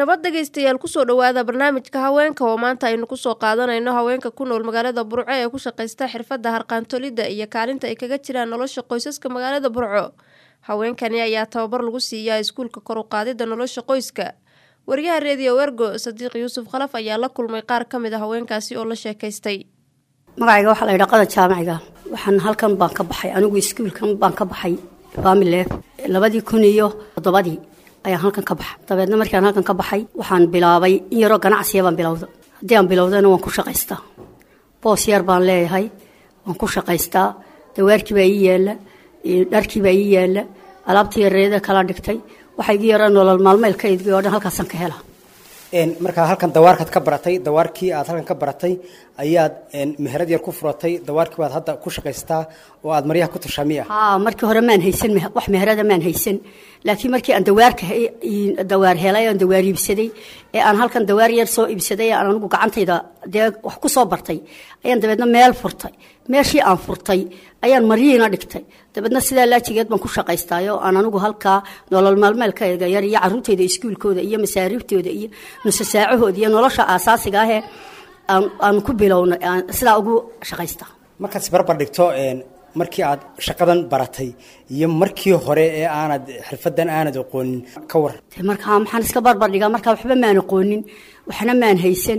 nabad dhegaystayaal kusoo dhowaada barnaamijka haweenka oo maanta aynu kusoo qaadanayno haweenka ku nool magaalada burco ee ku shaqaysta xirfadda harqaantolidda iyo kaalinta ay kaga jiraan nolosha qoysaska magaalada burco haweenkani ayaa tababar lagu siiyaa iskuulka kor u qaadidda nolosha qoyska wariyaha reediyo wergo sadiiq yuusuf khalaf ayaa la kulmay qaar ka mid a haweenkaasi oo la sheekaystay magacayga waxaa la yidhaa qada jaamaciga waxaan halkan baan ka baxay anigu iskuulkan baan ka baxay faamileef labadii kun iyo toddobadii ayaan halkan ka baxa dabeedna markaan halkan ka baxay waxaan bilaabay in yaroo ganacsiya baan bilowda haddii aan bilowdana waan ku shaqaystaa boos yar baan leeyahay waan ku shaqaystaa dawaarkii baa ii yaalla dharkii baa ii yaalla alaabtii yareeda kala dhigtay waxaa igi yara nolol maalmeelkaydgii oo dhan halkaasaan ka hela markaa halkan dawaarkaad ka baratay dawaarkii aad halkan ka baratay ayaad meherad yar ku furatay dawaarkii baad hadda ku shaqaystaa oo aad maryaha ku tushaa miya haa markii hore maan haysan wax meherada maan haysan laakiin markii aan dawaarka dawaar helay aan dawaar iibsaday ee aan halkan dawaar yar soo iibsaday ee aan anigu gacantayda dee wax ku soo bartay ayaan dabeedna meel furtay meeshii aan furtay ayaan maryihiina dhigtay dabeedna sidaa laajigeed baan ku shaqaystaayo aan anigu halkaa nolol maalmeelkayga yar iyo caruurtayda iskuulkooda iyo masaariiftooda iyo nusasaacahooda iyo nolosha aasaasiga ahee aan ku bilowna sidaa ugu shaqaystaa markaad isbarbar dhigto markii aad shaqadan baratay iyo markii hore ee aanad xirfadan aanad aqoonin ka war markaa maxaan iska barbar dhigaa markaa waxba maan aqoonin waxna maan haysan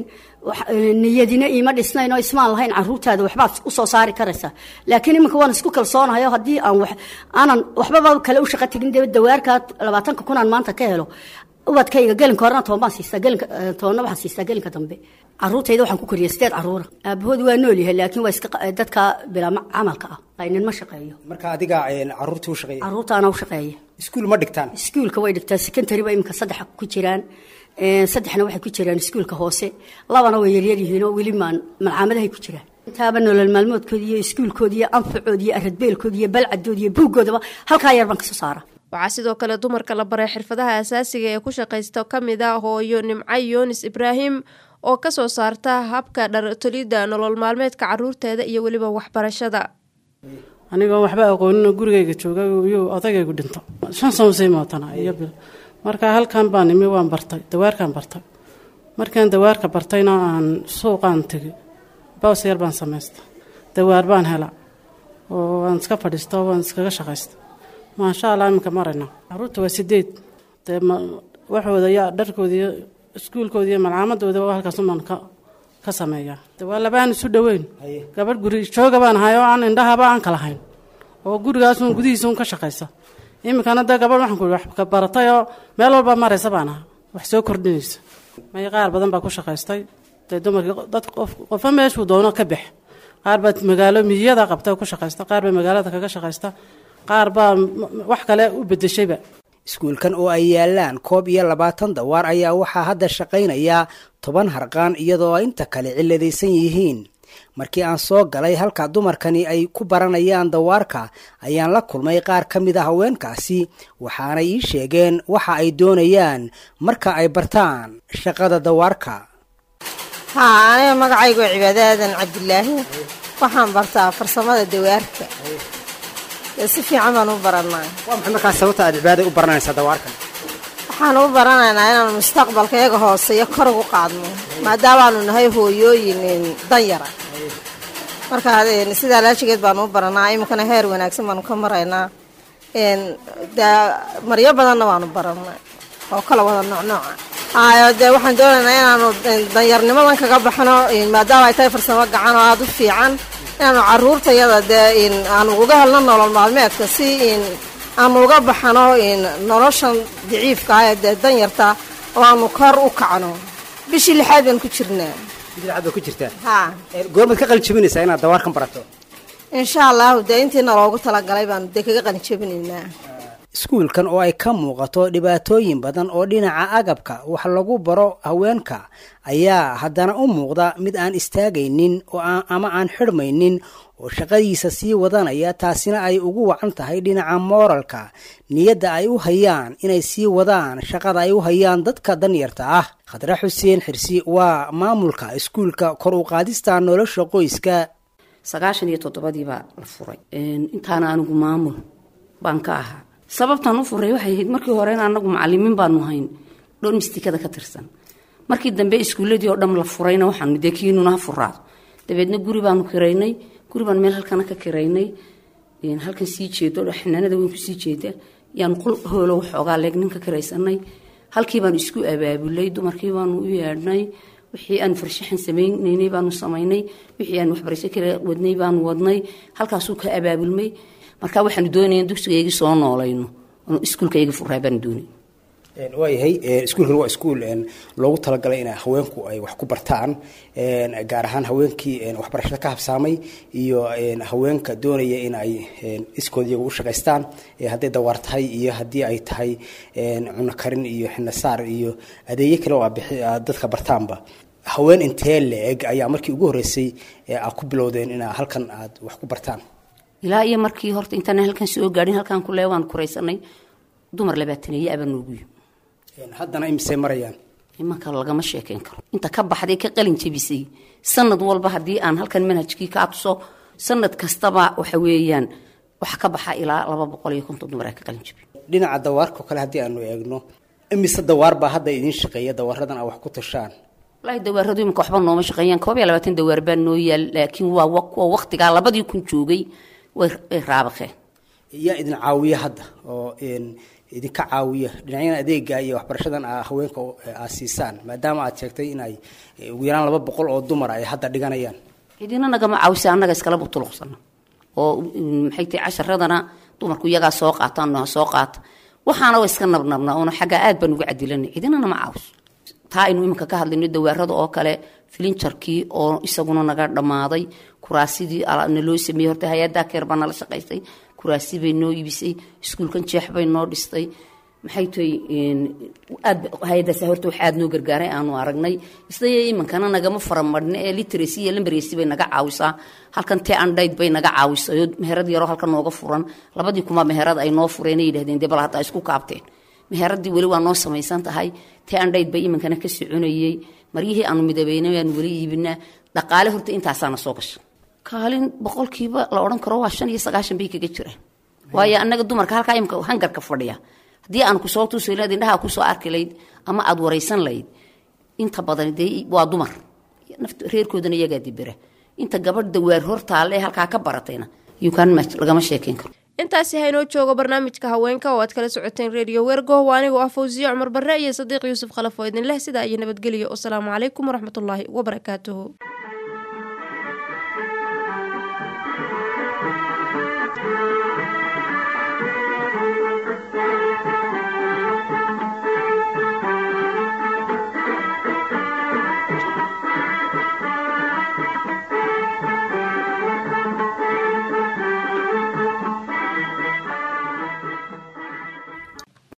niyadina iima dhisnayn oo ismaan lahayn caruurtaada waxbaad usoo saari karaysaa laakiin iminka waan isku kalsoonahayo haddii aan aanan waxbaba kale u shaqa tegin dee dawaarkaa labaatanka kunaan maanta ka helo ubadkayga gelinka horena toban baan siistaa gelinka tobanna waxaan siistaa gelinka dambe caruurtayda waxaan ku koriyay sideed caruura aabahood waa nool yahay laakiin waa iska dadka bilaa camalka ah aynin ma shaqeeyo marka adiga caruurtii u shaqeeya caruurtaana u shaqeeya iskuul ma dhigtaan iskuulka way dhigtaa secondary ba iminka saddex ku jiraan saddexna waxay ku jiraan iskuulka hoose labana way yaryar yihiin oo weli maan malcaamadahay ku jiraan intaaba nolol maalmoodkooda iyo iskuulkooda iyo anfacooda iyo aradbeelkooda iyo balcadooda iyo buuggoodaba halkaa yar baan kasoo saara waxaa sidoo kale dumarka la baray xirfadaha asaasiga ee ku shaqaysta ka mid a hooyo nimco yoonis ibraahim oo kasoo saarta habka dhartolidda nolol maalmeedka caruurteeda iyo weliba waxbarashada anigoo waxba aqooninoo gurigayga jooga iyo odagaygu dhinto shan sano sii mootana iyo markaa halkan baan imi waan bartay dawaarkaan bartay markaan dawaarka bartayna aan suuqaan tegay baws yar baan samaysta dawaar baan hela oo waan iska fadhiista waan iskaga shaqaysta maasha allah iminka marayna caruurta waa sideed dee waxooda iyo dharkooda iyo iskuulkooda iyo malcaamadooda halkaasumaan ka ka sameeyaa de waa labaan isu dhoweyn gabadh guri jooga baan ahay oo aan indhahaba aan kala hayn oo gurigaasun gudihiisun ka shaqaysa iminkana dee gabadh waxaan ku wax ka baratay oo meel walba maraysa baan aha wax soo kordhinaysa may qaar badan baa ku shaqaystay dee dumarkii dad qof qofa meeshuu doono ka bax qaar baa magaalo miyada qabta ku shaqaysta qaar baa magaalada kaga shaqaysta qaar baa wax kale u bedeshayba iskuulkan oo ay yaalaan koob iyo labaatan dawaar ayaa waxaa hadda shaqaynaya toban harqaan iyadoo inta kale ciladaysan yihiin markii aan soo galay halka dumarkani ay ku baranayaan dawaarka ayaan la kulmay qaar ka mid a haweenkaasi waxaanay ii sheegeen waxa ay doonayaan marka ay bartaan shaqada dawaarka haa aniga magacaygu waa cibaado aadan cabdilaahi waxaan bartaa farsamada dawaarka si fiican baan u baranaa waa maxay markaa sababta aad cibaada u baranaysaa dawaarkan waxaan u baranaynaa inaanu mustaqbalka iyaga hooseeyo kor ugu qaadno maadaamaanu nahay hooyooyin danyara markaa sidaa laajigeed baanu u baranaa iminkana heer wanaagsan baanu ka maraynaa maryo badanna waanu baranaa oo kala wada noocnooca hayo dee waxaan doonaynaa inaanu danyarnimadan kaga baxno maadaama ay tahay farsamo gacan oo aada u fiican inaanu caruurtayada dee aanu uga helno nolol maalmeedka si aanu uga baxano noloshan daciifka ah ee dee danyarta oo aanu kor u kacno bishii lixaad baan ku jirnaa bidcad baa ku jirtaa ha goormaad ka qalin jabinaysaa inaad dawaarkan barato insha allahu dee intiina loogu talagalay baanu dee kaga qalin jabinaynaa iskuulkan oo ay ka muuqato dhibaatooyin badan oo dhinaca agabka wax lagu baro haweenka ayaa haddana u muuqda mid aan istaagaynin oo ama aan xidhmaynin oo shaqadiisa sii wadanaya taasina ay ugu wacan tahay dhinaca mooralka niyadda ay u hayaan inay sii wadaan shaqada ay u hayaan dadka danyarta ah khadre xuseen xirsi waa maamulka iskuulka kor u qaadista nolosha qoyska sagaashan iyo toddobadiibaa la furay intaana anigu maamul baan ka ahaa sababtaan u furay waxay ahayd markii horena anagu macalimiin baanu hayn domestikada ka tirsan markii dambe iskuuladii oo dham la furayna waxaanu dee kiinuna ha furaado dabeedna guri baanu kiraynay guri baan meel halkana ka kiraynay halkan sii jeedo xanaanada weyn kusii jeeda yaanu qol hoolo waxoogaa leeg ninka kiraysanay halkii baanu isku abaabulay dumarkii baanu u yeedhnay wixii aanu farshaxan sameynaynay baanu samaynay wixii aanu waxbarasho kala wadnay baanu wadnay halkaasuu ka abaabulmay marka waxaanu doonaya dugsigaygii soo noolayno iskuulkaygii furaa baanu doonay waayahay iskuulkan waa iskuul loogu talagalay in haweenku ay wax ku bartaan gaar ahaan haweenkii waxbarashada ka habsaamay iyo haweenka doonaya in ay iskood iyaga u shaqaystaan hadday dawaar tahay iyo haddii ay tahay cuno karin iyo xinasaar iyo adeegyo kale oo dadka bartaanba haween intee la-eg ayaa markii ugu horreysay aad ku bilowdeen inaa halkan aad wax ku bartaan ilaa iyo markii horta intaan halkan soo gaadhin halkan kule waan kuraysanay dumar labaataneeye abaa noogu yimi haddana imisay marayaan imanka lagama sheekeyn karo inta ka baxday ka qalin jebisay sanad walba haddii aan halkan manhajkii kaa tuso sanad kastaba waxa weeyaan waxa ka baxa ilaa laba boqol iyo konton dumar aa ka qalin jebi dhinaca dawaarkao kale haddii aanu eegno imise dawaar baa hadda idiin shaqeeya dawaaradan aa wax ku tashaan wallaahi dawaaradu imanka waxba nooma shaqeeyaan koob iyo labaatan dawaar baa noo yaal laakiin waa kuwa waqtigaa labadii kun joogay way raabaqeen yaa idin caawiya hadda oo idinka caawiya dhinacyada adeega iyo waxbarashadan haweenka aad siisaan maadaama aad sheegtay in ay ugu yaraan laba boqol oo dumar ay hadda dhiganayaan cidina nagama caawisa annaga iskala butuluqsana oo maxay tahay casharadana dumarku iyagaa soo qaataan ha soo qaata waxaana waa iska nabnabna oona xaggaa aad baan uga cadilanay cidina nama caawiso taa aynu iminka ka hadlayno dawaarada oo kale filinjarkii oo isaguna naga dhammaaday kuraasidii naloo sameeyey horta hay-addaa keer baa nala shaqaysay kuraasi bay noo iibisay iskuulkan jeex bay noo dhistay maxay tahay aad hay-adaas horta wax aad noo gargaaray aanu aragnay isdaya iminkana nagama faramadhne ee literacy iyo lambaresi bay naga caawisaa halkan tee andhayd bay naga caawisay oo meherad yaroo halkan nooga furan labadii kuma meherad ay noo fureen ay yidhahdeen dee bal hadda isku kaabteen meheradii weli waa noo samaysan tahay tee andhayd bay iminkana ka soconayey maryihii aanu midabeynay aanu weli iibinaa dhaqaale horta intaasaana soo gasha kaalin boqolkiiba la odhan karo waa shan iyo sagaashan bay kaga jiraan waayo annaga dumarka halkaa imika hangarka fadhiya haddii aan kusoo tusi lahayd indhaha kusoo arki layd ama aada waraysan layd inta badan dee waa dumar naft reerkoodana iyagaa dibera inta gabadh dawaar hortaalle ee halkaa ka baratayna yukan lagama sheekeyn karo intaasi haynoo joogo barnaamijka haweenka oo aad kala socoteen redio wergo waa anigoo ah fawsiye cumar barre iyo sadiiq yuusuf khalaf oo idin leh sidaa iyo nabadgelyo wasalaamu calaykum waraxmatullaahi wabarakaatuhu